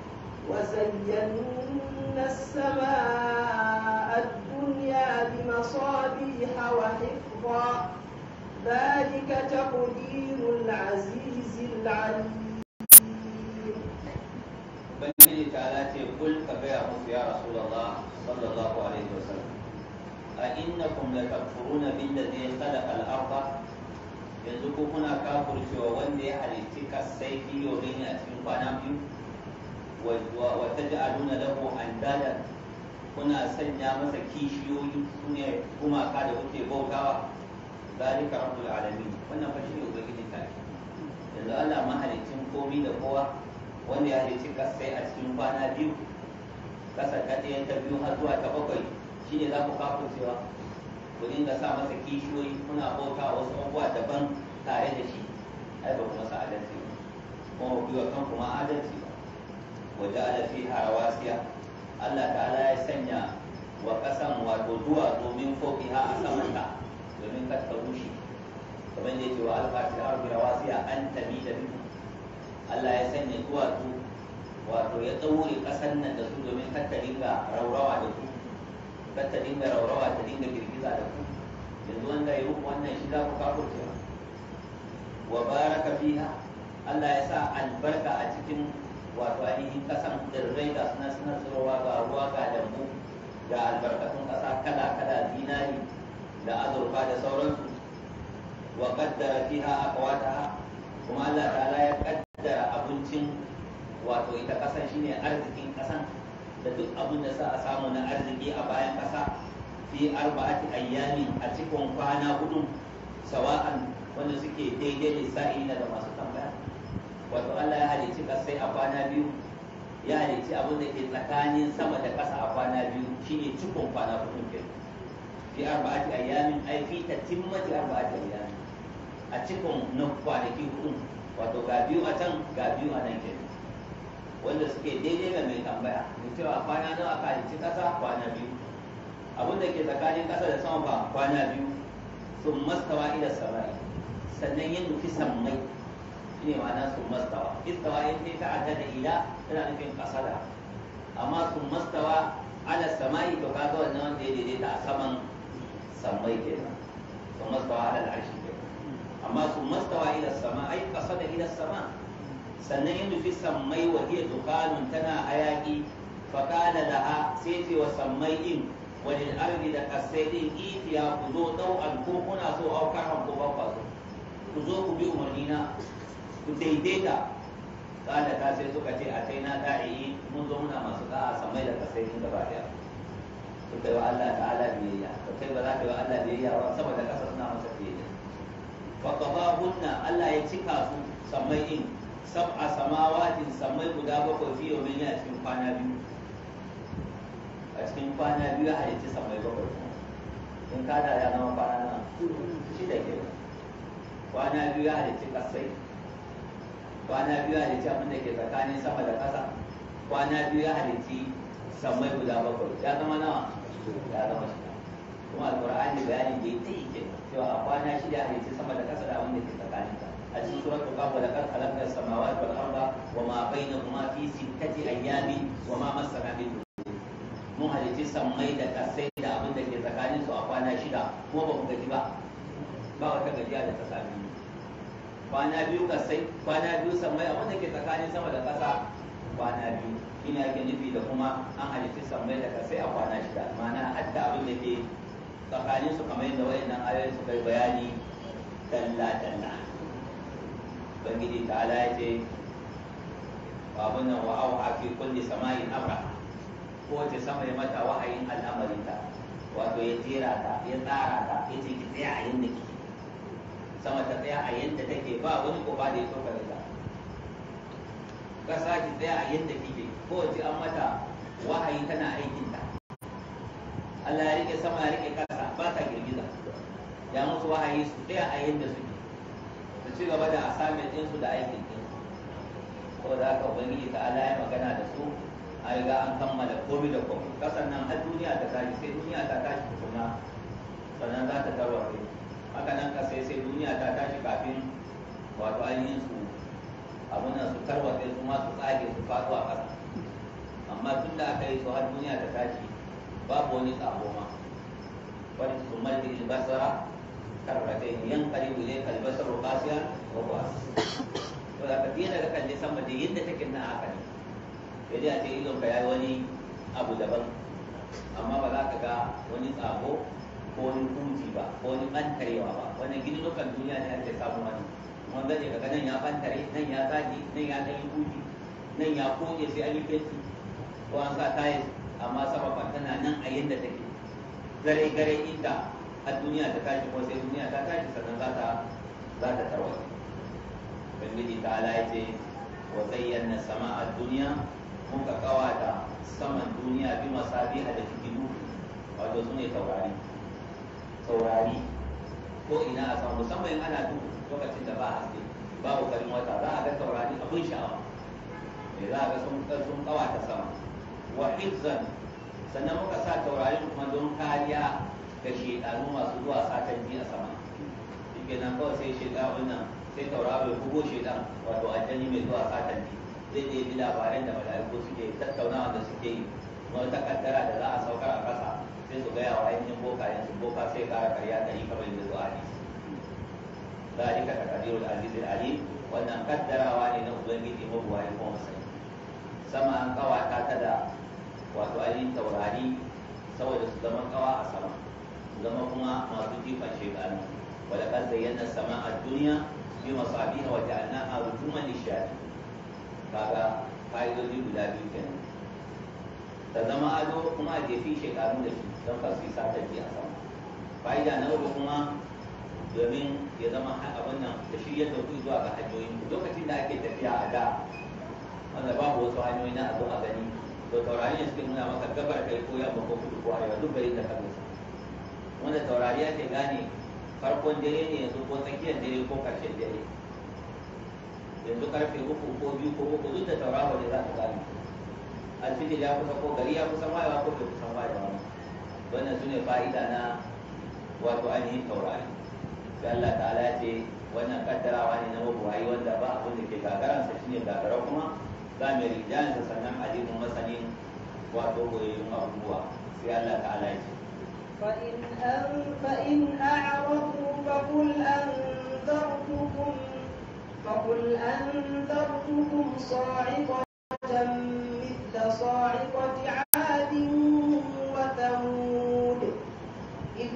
وزينا السماء الدنيا بمصابيح وحفظا ذلك تقدير العزيز العليم ubangiji ta ce kul ka gaya musu ya rasulullah sallallahu alaihi wasallam a innakum la takfuruna billazi khalaqa al-ardha yanzu ko kuna kafurcewa wanda ya halitti kasai fi yawmin a cikin kwana biyu wa taj'aluna lahu andadan kuna sanya masa kishiyoyi sune gumaka da kuke bautawa zalika rabbul alamin wannan fa shine ubangiji ta yanzu Allah mahalicin komi da kowa wanda ya halicci kasai a cikin kwana biyu kasa ta ɗaya ta biyu har zuwa ta bakwai shi ne za ku kafa cewa ku dinga sa masa kishiyoyi kuna bauta wasu abubuwa daban tare da shi ai ba kuma sa adalci ba kuma ku yi wa kanku ma adalci ba waje ala fi harawasiya Allah ta'ala ya sanya wa kasan wato duwa domin fokiha a samanta domin kar ta rushe kamar da yake wa alfa fil ardi rawasiya an tamida bikum Allah ya sanya duwatsu wato ya ɗaure ƙasar nan da su domin kar ta dinga raurawa da ku kar ta dinga raurawa ta dinga girgiza da ku yanzu wanda ya muku wannan shi za ku kafurce wa baraka fiha Allah ya sa albarka a cikin wato ainihin ƙasan tsirrai ga suna suna tsirowa ga ruwa ga lambu ga albarkatun ƙasa kala kala zinari da azurfa da sauransu wa qaddara fiha aqwataha kuma Allah ta'ala ya kaddara abincin wato ita kasan shine arzikin kasan da duk abin da za a samu na arziki a bayan ƙasa fi arba'ati ayyamin a cikin kwana hudu sawa'an wanda suke daidai lissa'ina da masu tambaya wato Allah ya halicci kasai a kwana biyu ya halicci abin da ke tsakanin sama da ƙasa a kwana biyu shine cikon kwana hudu ke fi arba'ati ayyamin ai fi tatimmati arba'ati ayyamin a cikin na kwanaki hudu wato ga biyu a can ga biyu a nan ke wanda suke daidai ga mai tambaya da cewa kwana nawa aka halicci ƙasa kwana biyu abin da ke tsakanin ƙasa da sama ba kwana biyu sun mastawa ila sama'i sannan yin nufi sammai shine ma'ana sun mastawa istawa in ta ta'adda da ila tana nufin kasada amma sun mastawa ala samai to kaga wannan wanda ya daidaita a saman sammai kenan sun mastawa ala al'arshi kenan amma sun mastawa ila sama ai kasada ila sama sannan yin nufi sammai wa hiya dukanun tana hayaki faqala laha sai ce wa sammai din walil ardi da kasai din itiya ku zo dau al ko kuna so au karhan ko ba so ku zo ku bi umarnina ku daidaita kada ta sai suka ce a kai na da'i mun zo muna masu da'a samai da kasai din gaba daya su kai wa Allah ta'ala biyayya to kai ba za ka yi wa Allah biyayya ba saboda kasa suna masa biyayya fa qadahunna Allah ya cika su samai din sab'a samawatin samai guda bakwai fi yawmin a cikin kwana biyu a cikin kwana biyu ya halicci samai bakwai in kada ya zama kwana na shida kenan kwana biyu ya halicci kasai kwana biyu ya halicci abin da ke tsakanin sama da ƙasa kwana biyu ya halicci sammai guda bakwai ya zama nawa ya zama shida kuma alƙur'ani bayani da ya yi ke cewa a kwana shida ya halicci sama da ƙasa da abin da ke tsakanin ta a cikin suratul qaf da kan halakar samawati wal arda wa ma bainahuma fi sittati ayyamin wa ma masana min mun halicci sammai da kasai da abin da ke tsakanin su a kwana shida kuma ba mu gaji ba ba wata gajiya da ta sami mu kwana biyu kasai kwana biyu sammai abin da ke tsakanin sama da ƙasa kwana biyu shine ake nufi da kuma an halitta sammai da kasai a kwana shida ma'ana hadda abin da ke tsakanin su kamar yadda wayannan ayoyi suka yi bayani dalla dalla ubangiji ta'ala ya ce abin nan wa auha fi kulli sama'in amra kowace sama ya mata wahayin al'amarinta wato ya jera ta ya tsara ta ya ce ki tsaya a yadda kike sama ta tsaya a yadda take ba wani ko ba da ya so ka rika kasa ki tsaya a yadda kike kowace an mata wahayi tana aikin ta Allah ya rike sama ya rike kasa ba ta girgiza ya musu wahayi su tsaya a yadda suke su ci gaba da assignment ɗinsu da aikin ɗinsu saboda haka ubangiji ta Allah ya magana da su a riga an kammala komai da komai kasan nan har duniya ta tashi sai duniya ta tashi tukuna sannan za ta tarware haka nan ka sai sai duniya ta tashi kafin wato ainihin su abin nan su tarwatse su ma su tsage su faɗo a ƙasa amma tun da aka yi su har duniya ta tashi babu wani tsabo ma wani su malli albasara karratai yan karibu ne kalbasaru kasiya wa kuwa to da ka dina da kalli sama da yadda take na haka ne sai dai a ce idon ka yayi wani abu daban amma ba za ka ga wani tsabo ko wani huji ba ko wani bantarewa ba wani gidinukan duniya ne ake samu wani wanda ne kaga nan ya bantare nan ya zage nan ya ɗan yi huji nan ya koke sai an yi fenti ko an sa tayis amma sama fa tana nan a yadda take gare gare inda a duniya ta tashi ko sai duniya ta tashi sannan za ta za ta tarwata ubangiji ta ala ya ce wa zayyana sama'a duniya muka kawata saman duniya bi masabi a da fitilu wato su ne taurari taurari ko ina a samu musamman in ana duhu lokacin da ba haske babu farin wata za a ga taurari abin sha'awa me za a ga sun sun kawata sama wa hifzan sannan muka sa taurarin kuma don kariya ga shedanu masu zuwa satan ji a sama shi kenan kawai sai shedanu nan sai tauraro ya bugo shedan wato aljani mai zuwa satan ji zai je bi labaran da mala'iku suke tattaunawa da suke yi wani takaddara da za a saukar a ƙasa sai su gaya wa ainihin bokayen su boka sai kara karya da yi kamar yadda zuwa hadisi zalika taqdirul aziz alim wannan kaddarawa ne na ubangiji mabuwayi kuma masani sama an kawata ta da wato ainihin taurari saboda su zama kawa a sama su zama kuma masu jifan shekaru ولقد زينا السماء الدنيا بمصابيح وجعلناها رجوما للشياطين kaga fa'idoji guda biyu kenan ta zama ado kuma a jefi shekaru da shi don ba su yi satar a sama fa'ida na uku kuma domin ya zama abin nan da shi yadda ku zuwa ga hanyoyin lokacin da ake tafiya a da wanda babu wasu hanyoyi na a zo a gani to taurari ne suke nuna maka gabar kai ko yamma ko kudu ko arewa duk bai da kansa wanda taurari ake gane farkon dare ne yanzu ko tsakiyar dare ko karshen dare yanzu karfe uku ko biyu ko uku duk da tauraro ne za ka gane alfijir ya kusa ko gari ya kusa wayewa ko bai kusa wayewa wannan su ne fa'ida na wato ainihin taurari sai Allah ta'ala ya ce wannan kaddarawa ne na mabuwayi wanda ba abin da ke gagaransa shine gagara kuma za mu rijansa sannan alimin masanin wato goyayyun abubuwa sai Allah ta'ala ya ce فإن, أن فإن أعرضوا فقل أنذرتكم فقل أنذرتكم صاعقة مثل صاعقة عاد وثمود إذ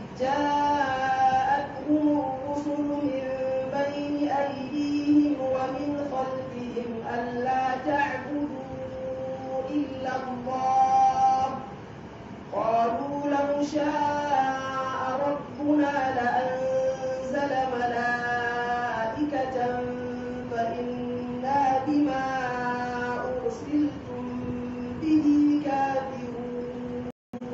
جاءتهم الرسل من بين أيديهم ومن خلفهم ألا تعبدوا إلا الله قالوا لو شاء ربنا لأنزل ملائكة فإنا بما أرسلتم به كافرون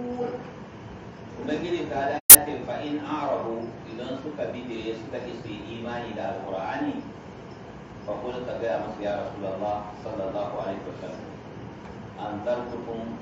ubangiji ta dace fa in arabu idan suka bidire suka ki su yi imani da alqur'ani fa kul ka ga musu ya rasulullah sallallahu alaihi wasallam an tarkukum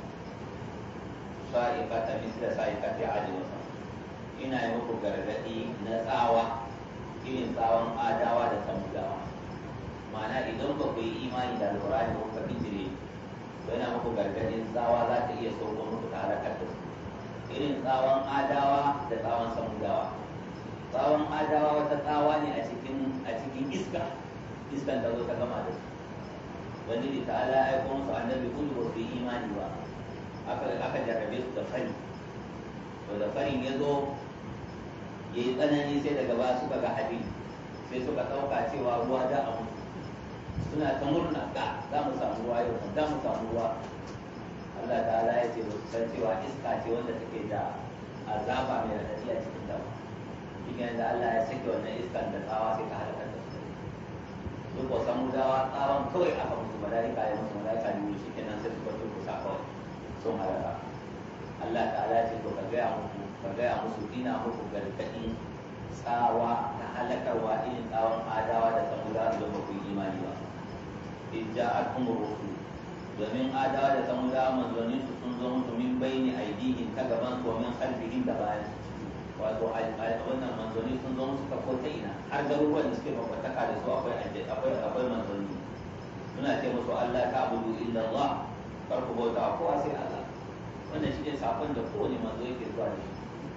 sa'iqata misla sa'iqati adi wa ina yi muku gargadi na tsawa irin tsawon adawa da samudawa ma'ana idan ba ku yi imani da alqur'ani ba ku ka bidire to yana muku gargadin tsawa za ta iya sauko muku ta halakar da su irin tsawon adawa da tsawon samudawa tsawon adawa wata tsawa ne a cikin a cikin iska iskan da zo ta gama da su wani da ta'ala ya aiko musu annabi kullu ba su yi imani ba aka aka jarrabe su da fari to da farin ya zo ya yi tsanani sai daga ba suka ga hadin sai suka ɗauka cewa ruwa da a mutu suna ta murna ga za mu samu ruwa yau za mu samu ruwa Allah ta'ala ya ce san cewa iska ce wanda take da azaba mai radadi a cikin ta cikin da Allah ya sake wannan iskan da tsawa sai ta halaka da su su ko san mudawa tsawon kawai aka musu malaika ya musu malaika ne shi kenan sai suka tuku sa kawai sun halaka Allah ta'ala ya ce to ka gaya musu ka gaya musu ina muku gargadin tsawa na halakarwa irin tsawon adawa da samudawa da ba ku yi imani ba in ja'akum rusul domin adawa da samudawa manzonin su sun zo musu min bayni aidihim ta gaban su min khalfihim da bayan wato wannan manzoni sun zo musu ta ko ta ina har garuruwan da suke makwataka da su akwai akwai akwai manzoni suna ce musu Allah ta abudu illa Allah kar ku bauta kowa sai Allah wannan shi ne sakon da kowane manzo yake zuwa da shi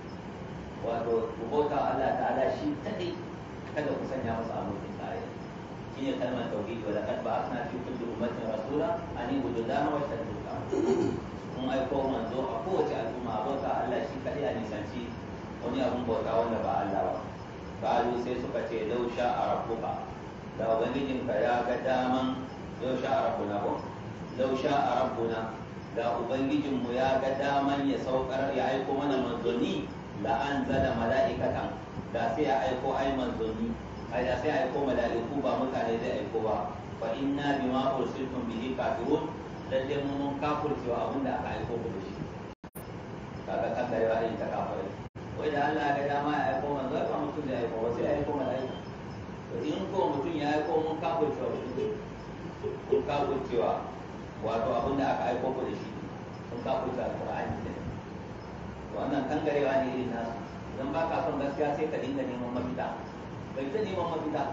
wato ku bauta Allah ta'ala shi kadai kada ku sanya masa abokin tarayya shine kalmar tauhidi wa laqad ba'athna fi kulli ummatin rasula an ibudu Allah wa shadduka mun aiko manzo a kowace al'umma bauta Allah shi kadai a nisanci wani abun bauta wanda ba Allah ba qalu sai suka ce law sha'a rabbuka da ubangijinka ya ga daman law sha'a rabbuna ko law sha'a rabbuna da ubangijinmu ya ga daman ya saukar ya aiko mana manzoni la anzala mala'ikatan da sai ya aiko ai manzoni ai da sai aiko mala'iku ba mutane zai aiko ba fa inna bima ursiltum bihi kafirun lalle mun mun kafirce wa abin da aka aiko ku da shi kaga kan da yawa ta kafirai wai da Allah ya ga dama ya aiko manzo ba mutum da aiko sai ya aiko mala'ika to in ko mutum ya aiko mun kafirce wa shi mun kafirce wa wato abin da aka aiko ku da shi mun kafirce alqur'ani ne wannan kangarewa ne irin nasu idan ba ka son gaskiya sai ka dinga neman mafita bai ta neman mafita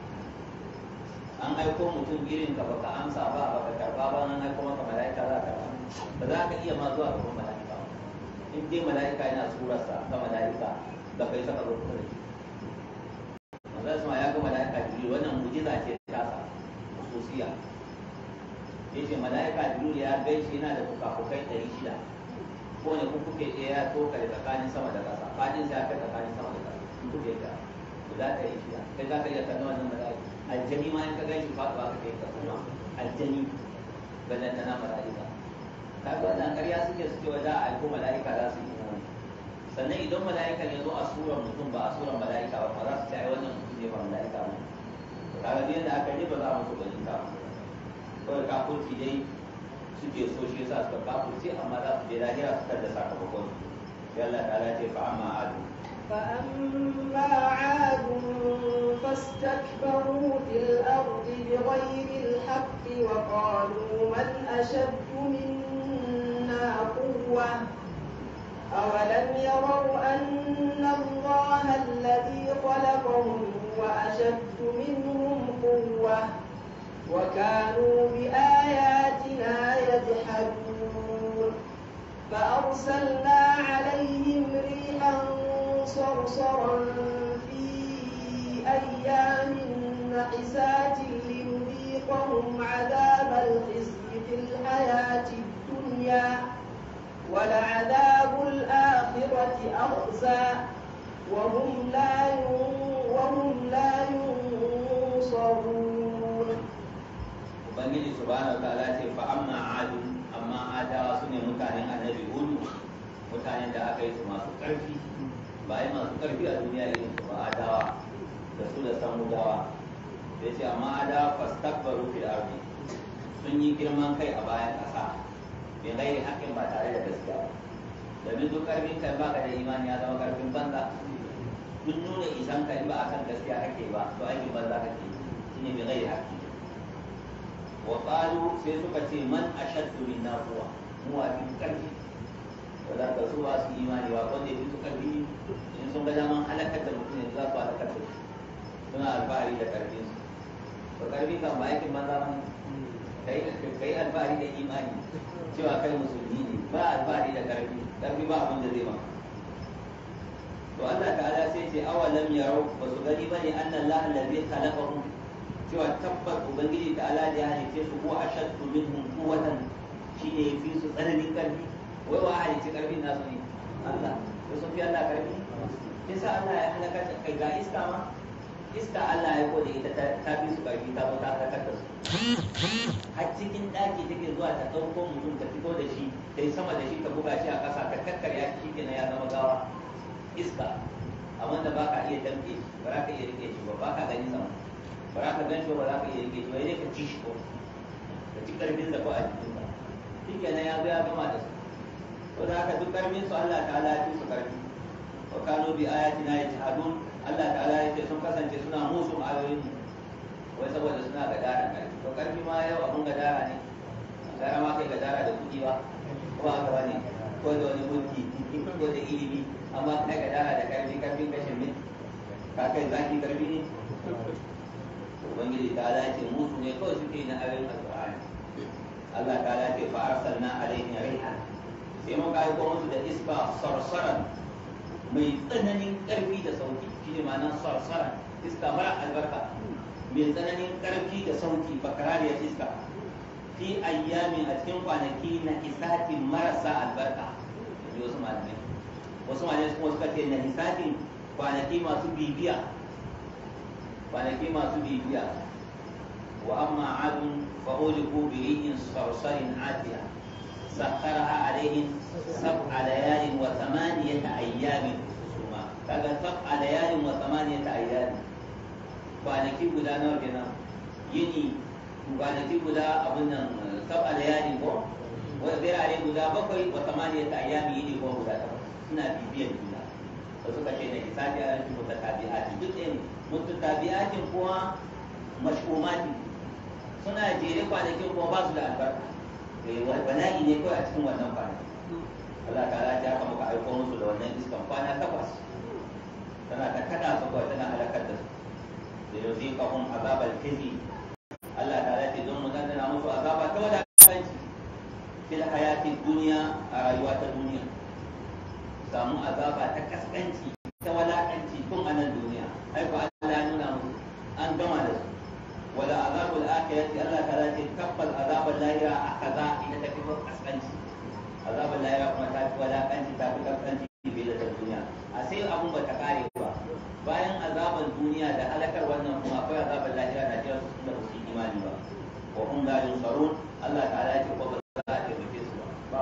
an aiko mutum irin ka baka amsa ba baka karba ba an aiko maka mala'ika za ka ba za ka iya ma zuwa gaban mala'ika ba in dai mala'ika yana surarsa ga mala'ika da kai saka zo kusa da shi manzon sama ya ga mala'ika jibril wannan mujiza ce ta sa khususiya yace mala'ika jibril ya gaishe yana da fukafukai ɗari shida ko ne kuke ɗaya ya toka da tsakanin sama da ƙasa fadin sai ya kai tsakanin sama da ƙasa kuke ɗaya guda ɗari shida kai za ka iya kallon wannan mala'ika aljani ma in ka gan shi faɗuwa ka kai ka kuma aljani ballan tana mala'ika kaga wannan ƙarya suke suke wa za a aiko mala'ika za su yi imani sannan idan mala'ika ya zo a surar mutum ba a surar mala'ika ba ba za su ce ai wannan mutum ne ba mala'ika ba kaga duk yadda aka yi ba za a musu gwanin ta kawai kafurci dai suke so shi yasa suka kafurce amma za su je lahira su da sakamakon sai Allah ta ce fa amma adu فأما عاد فاستكبروا في الأرض بغير الحق وقالوا من أشد منا قوة أولم يروا أن الله الذي خلقهم وأشد منهم قوة وكانوا بآياتنا يجحدون فأرسلنا عليهم ريحا صرصرا في أيام نحسات لنذيقهم عذاب الخزي في الحياة الدنيا ولعذاب الآخرة أخزى وهم لا وهم لا ينصرون ubangiji subhanahu wataala ce fa amma adu amma adawa su ne mutanen annabi hudu mutanen da aka yi su masu ƙarfi ba yi masu ƙarfi a duniya irin su ba adawa da su da samudawa sai ce amma adawa fastakbaru fil ardi sun yi girman kai a bayan ƙasa bai gairi haƙƙin ba tare da gaskiya ba domin duk ƙarfin kai baka da imani ya zama ƙarfin banza duk nuna isan ka in ba akan gaskiya kake ba to aikin banza kake shine bai gairi haƙƙi wa qalu sai suka ce man ashaddu minna quwwa mu a fi karfi wala ka su ba su imani ba wanda fi su karfi in sun ga daman halakar da mutum yanzu za su halakar da shi suna alfahari da karfin su to karfi kan ba aikin banza ba kai kai alfahari da imani cewa kai musulmi ne ba alfahari da karfi karfi ba abin da zai maka to Allah ta'ala sai ce awalam yarau ba su gani bane annallaha allazi khalaqahum cewa tabbat ubangiji ta ala da ya halice su ko ashaddu minhum quwwatan shine yafi su tsananin karfi wai wa halice karfin nasu ne Allah to sun fi Allah karfi kisa Allah ya halaka ta kai ga iska ma iska Allah ya kode ita ta fi su karfi ta zo ta halakar da su har cikin daki take zuwa ta dauko mutum ta fito da shi ta yi sama da shi ta buga shi a ƙasa ta kakkarya shi kenan ya zama gawa iska amma da baka iya damke shi ba za ka iya rike shi ba baka gani sama ba za ka gan shi ba za ka iya rike shi ba sai ka ci shi ko ka ci karfin da ko a jikin ka shi kenan ya zo ya gama da su to da haka duk karfin su Allah ta'ala ya fi su karfi wa kanu bi ayatina yajhadun Allah ta'ala ya ce sun kasance suna musu ayoyin mu wai saboda suna gadara karfi to karfi ma yau abun gadara ne gara ma kai gadara da kuɗi ba ko ba haka bane ko da wani mulki ko da ilimi amma kai gadara da karfi karfin kashin min ka kai zaki karfi ne ubangiji ta dace musu ne kawai suke na ayoyin alqur'ani Allah ta dace fa arsalna alaihim rihan sai mun kai ko musu da iska sarsaran mai tsananin karfi da sauki shine ma'anar sarsaran iska mara albarka mai tsananin karfi da sauki bakarariyar iska fi ayyami a cikin kwanaki na isatin marasa albarka da wasu malamai wasu malamai kuma suka ce na isatin kwanaki masu bibiya kwanaki masu bibiya wa amma adun fa uliku bi ri'in sarsarin atiya sakkaraha alaihim sab'a layalin wa thamaniyata ayyamin suma kaga sab'a layalin wa thamaniyata ayyamin kwanaki guda nawa kenan yini kwanaki guda abin nan sab'a layalin ko wa birare guda bakwai wa thamaniyata ayyamin yini ko guda takwas suna bibiyan juna da suka ce na hisabi a yankin mutatabi'ati duk ɗaya mutatabi'atin kuma mash'umati suna jere kwanakin kuma ba su da albarka bala'i ne kawai a cikin wannan kwanaki Allah ta ala ta muka aiko musu da wannan iskan kwana takwas tana ta kada su kawai tana halakar da su da yau zai kahun azabar kizi Allah ta ala ce don mu dandana musu azaba ta wadatanci fil hayatin duniya a rayuwa ta duniya samu azaba ta kaskanci ta walakanci tun a nan duniya ai ko Allah ya nuna musu an gama da su wala azabul akhirati Allah ta ce tabbal azabul lahira akaza ina ta fi kaskanci azabul lahira kuma ta fi walakanci ta fi kaskanci bai da duniya a sai abun ba ta kare ba bayan azaban duniya da halakar wannan kuma akwai azabul lahira da jira su da su imani ba wa hum la yunsarun Allah ta'ala ya ce ko ba za a taimake su ba ba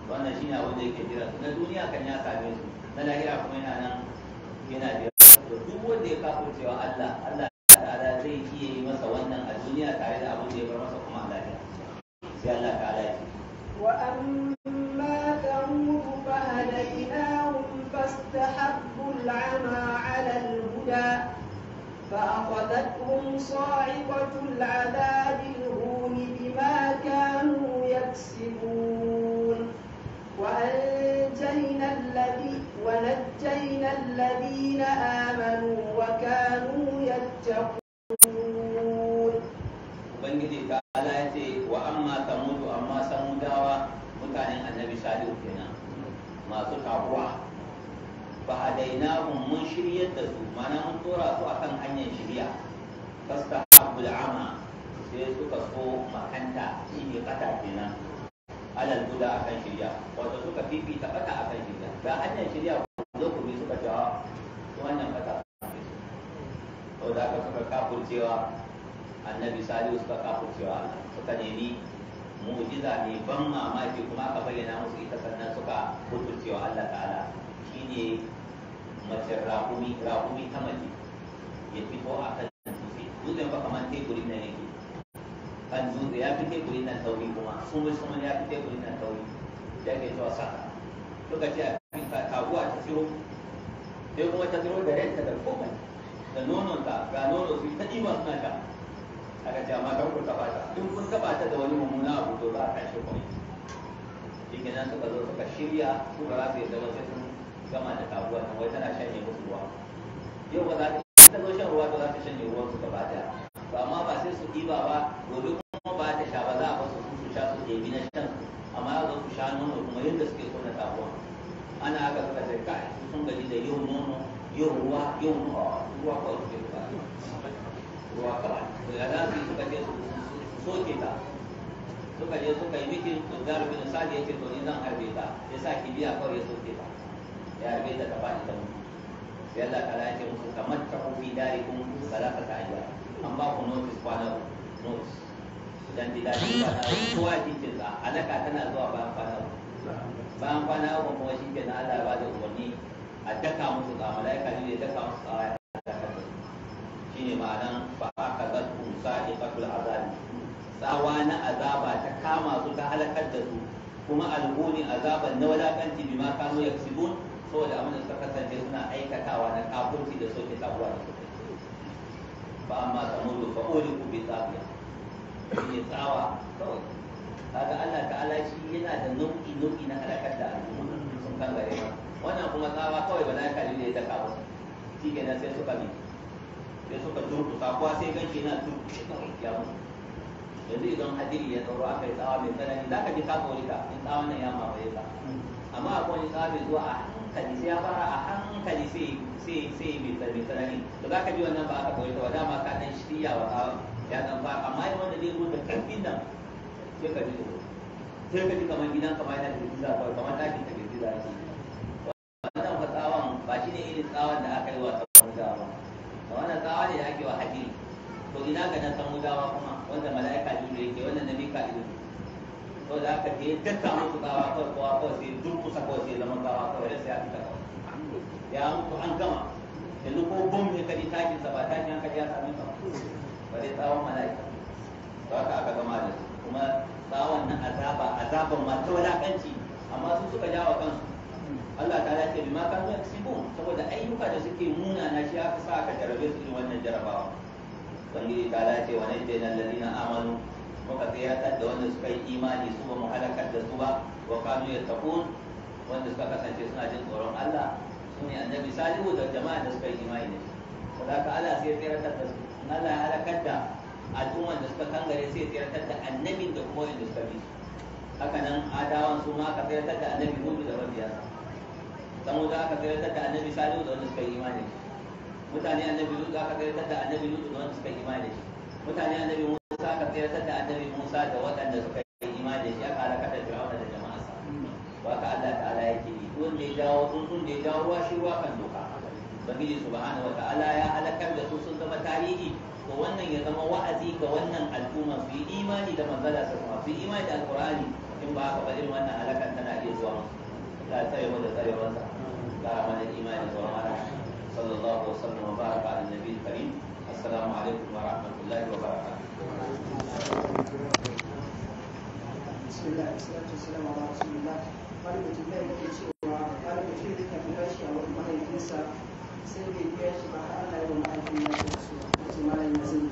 wannan shine abin da yake jira su na duniya kan ya same su na lahira kuma yana nan yana jira to duk wanda ya kafurcewa Allah Allah ta'ala zai iya yi masa wannan a duniya tare da abin da ya bar masa kuma a lahira sai Allah ta'ala ya ce وأما ثمود فهديناهم فاستحبوا العمى على الهدى فأخذتهم صاعقة العذاب الهون بما كانوا يكسبون وأنجينا الذي ونجينا الذين آمنوا وكانوا يتقون ubangiji ta ala ya ce wa amma samudu amma samudawa mutanen annabi salihu kenan masu tabuwa fa hadainahum mun shiryar da su mana mun tora su akan hanyar shirya fasta abul ama sai suka so makanta shine kata kenan alal guda akan shirya wato suka fifita kata akan shirya ga hanyar shirya zo ku bi suka cewa wannan kata to da aka suka kafurcewa annabi salihu suka kafurcewa Allah suka nemi mu'jiza ne ban mamaki kuma aka bayyana musu ita sannan suka kafurcewa Allah ta'ala shine mace rahumi rahumi ta mace ya fito a kan dutse dutsen fa kamar teburin nan yake kan dutse ya fi teburin nan tauri kuma sumul sumul ya fi teburin nan tauri da ke cewa saka suka ce a cikin kaguwa ta tsiro sai kuma ta tsiro da renta da komai da nononta ga nono su ta ɗiba suna sha aka ce amma kan kun taba ta in kun taba ta da wani mummuna abu to za a kashe ku shi kenan suka zo suka shirya suka za su yadda ba sai sun gama da kaguwa nan wai tana shanye musu ruwa yau ba za ta ta zo shan ruwa to za ta shanye ruwan su gaba daya to amma ba sai su ɗiba ba gobe kuma ba ta sha ba za a basu su sha su ɗebi na shan amma ya zo su sha nono kuma yadda suke so na kaguwa ana haka suka ce kai sun gaji da yau nono yau ruwa yau ruwa kawai suke bukata ruwa kawai da za su yi suka je su soke ta suka je suka yi mitin to zaru bin sadi ya ce to ni zan harbe ta ya sa kibiya kawai ya soke ta ya harbe ta ta faɗi ta mutu sai Allah ta ya ce musu kamar ta fi dare kun salaka ta ajiya an ba ku notice kwana notice dan di dadi kwana kowa jikin sa alaka tana zuwa bayan kwana bayan kwana uku kuma shi ke na Allah ya ba da umarni a daka musu ga malaika ne ya daka musu a shine ma'anan fa aka zattu sa'iqatul azabi tsawa na azaba ta kama su ta halakar da su kuma alhuni azaban na wadakanci bima kanu yaksibun saboda abin da suka kasance suna aikatawa na kafurci da soke sabuwa da suke fa amma samudu fa uliku bi tsabiya shine tsawa kawai kaga Allah ta'ala shi yana da nau'i nau'i na halakar da al'umma sun kan gare wannan kuma tsawa kawai malaika ne da ya daka musu shi kenan sai suka bi sai suka turkusa kuwa sai ganshi na turkushe kawai ya mutu yanzu idan hadiri ya tsoro aka yi tsawa mai tsanani za ka ji ka tsori ka in tsawon nan ya mamaye ka amma akwai wani tsawa mai zuwa a hankali sai ya fara a hankali sai sai sai mai tsanani to za ka ji wannan ba aka tsori ka ba dama ka dan shirya wa tsawa ya dan fara amma yin wanda zai zo da karfin nan sai ka ji tsoro sai ka ji kamar gidan kamar yana da girgiza kawai kamar ɗakin ta girgiza ake wannan fa tsawon ba shi ne irin tsawon da aka yi wa tsawon ba da wannan tsawa ne da ake wa hadiri to ina ga na san mudawa kuma wanda mala'ika jibril yake wannan nabi ka ilu to da aka je dukkan musu tsawa kawai kowa kawai sai durkusa kawai sai zama tsawa kawai sai ya fita kawai ya mutu an gama yanzu ko bom ne kaji takin sa ba takin hankali ya sami ka ba dai tsawon mala'ika to haka aka gama da su kuma tsawon na azaba azaban ma ta wadakanci amma su suka jawo kansu Allah ta ce bima kanu yaksibun saboda ayyuka da suke muna na shi aka sa aka jarabe su irin wannan jarabawa ubangiji ta dace wa najjayna alladhina amanu muka tsiratar da wanda suka yi imani su ba mu halakar da su ba wa kanu yattaqun wanda suka kasance suna jin tsoron Allah su ne annabi salihu da jama'a da suka yi imani da shi saboda Allah sai ya tsiratar da su in Allah ya halakar da al'umman da suka kangare sai ya tsiratar da annabin da kuma wanda suka bi haka nan adawan su ma aka tsiratar da annabi hudu da mabiyansa saboda aka tsiratar da annabi salihu da wanda suka yi imani da shi mutane annabi lutu aka tsiratar da annabi lutu da wanda suka yi imani da shi mutane annabi musa aka tsiratar da annabi musa da waɗanda suka yi imani da shi aka halaka da fir'auna da jama'arsa to haka Allah ta'ala yake yi duk wanda ya jawo tsuntsun da ya jawo ruwa shi ruwa kan doka ubangiji subhanahu wata'ala ya halakar da su sun zama tarihi to wannan ya zama wa'azi ga wannan al'umma su yi imani da manzala sa su yi imani da alqur'ani in ba haka ba irin wannan halakan tana iya zuwa musu Allah ya tsare mu da tsarewarsa kara mana imani da wani sallallahu alaihi wasallam wa baraka ala nabiyil karim assalamu alaikum wa rahmatullahi wa barakatuh بسم الله والصلاة والسلام على رسول الله wani mutum da yake cewa wani mutum da ka biya shi a wani mahaifinsa sai bai biya shi ba har Allah ya wa mahaifin ya ce su wace malam ya zai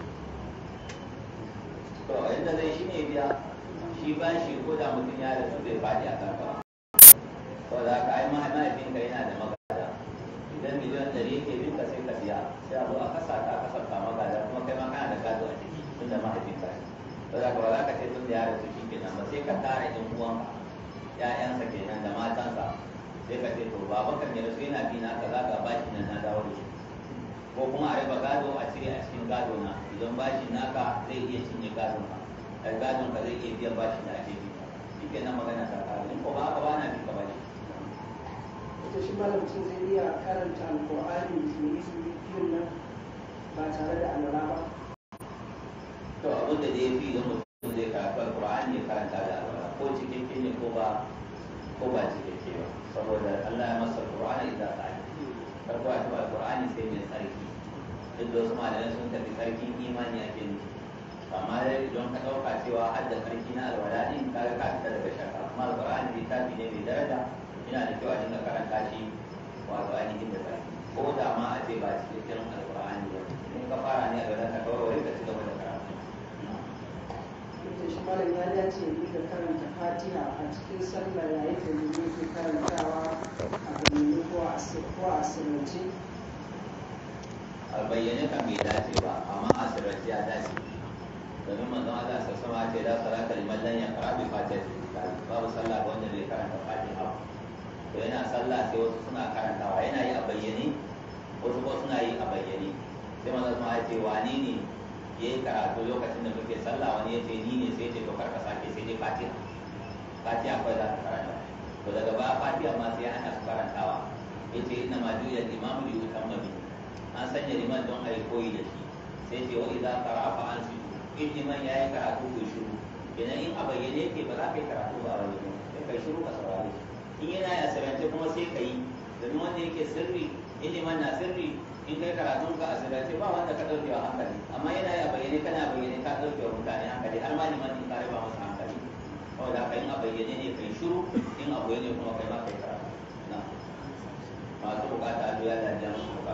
to yadda zai shi ne biya shi ba shi ko da mutum ya rasu bai faɗi a karfa to da ka ai mahaifinka yana da magada idan miliyan ɗari yake bin ka sai ka biya sai a zo a kasa ta kasafta magada kuma kai ma kana da gado a ciki tun da mahaifinka ne to da ka ba za ka ce tun da ya rasu shi kenan ba sai ka tara ɗan uwanka ƴaƴansa kenan da matansa sai ka ce to baban kan ya rasu yana bi na kaza ga bashi nan na dawo da shi ko kuma a raba gado a cire a cikin gado na idan bashin naka zai iya cinye gadon ka ai gadon ka zai iya biyan bashin da ake bi shi kenan magana ta kare in ko ba haka ba na bi ka bashi ita shi malam mutum zai iya karanta alƙur'ani da isu biyun nan ba tare da alwala ba to abin da zai fi idan mutum zai karatu alqur'ani ya karanta da alwala ko cikakke ne ko ba ko ba cikakke ba saboda Allah ya masa alqur'ani idan ka yi farko a taɓa alqur'ani sai mai tsarki duk da wasu malamai sun tafi tsarkin imani ake nufi amma dai idan ka ɗauka cewa har da tsarki na alwala ɗin ka ga ka fita daga shaka amma alqur'ani littafi ne mai daraja yana da kyau a dinga karanta shi wato ainihin da tsarki ko da ma a ce ba cikakken alqur'ani ba in ka fara ne a gaba ka kawarware ka ci gaba da karatu ita shi malam ya dace ya dinga karanta fatiha a cikin sallah yayin da mutum yake karantawa a bayyane ko a asir- ko a asirance a bayyane kan bai dace ba amma a sirrace ya dace domin manzon Allah sa sama ce da salata liman lam yaqra bi fatihatil kitab babu sallah ga wanda bai karanta fatiha ba to yana sallah sai wasu suna karantawa yana yi a bayyane wasu ko suna yi a bayyane sai manzon sama ya ce wani ne ya yi karatu lokacin da muke sallah wani ya ce ni ne sai ya ce to karka sake sai dai fatiha fatiha kawai za ka karanta to daga baya fatiha ma sai ana su karantawa ya ce ina ma juya imamu li utamma bihi an sanya liman don a yi koyi da shi sai ce wa idan kara fa an su in liman ya yi karatu ko shiru idan in a bayyane yake ba za ka yi karatu ba a bayyane sai kai shiru ka saurare shi in yana ya sirrance kuma sai ka yi domin wanda yake sirri in liman na sirri in kai karatun ka a sirrance ba wanda ka ɗauke wa hankali amma yana ya bayyane kana bayyane ka ɗauke wa mutane hankali har ma liman in ka raba masa hankali saboda haka in a bayyane ne kai shiru in a bayyane kuma kai ma kai karatu na masu bukata a biya da jama'a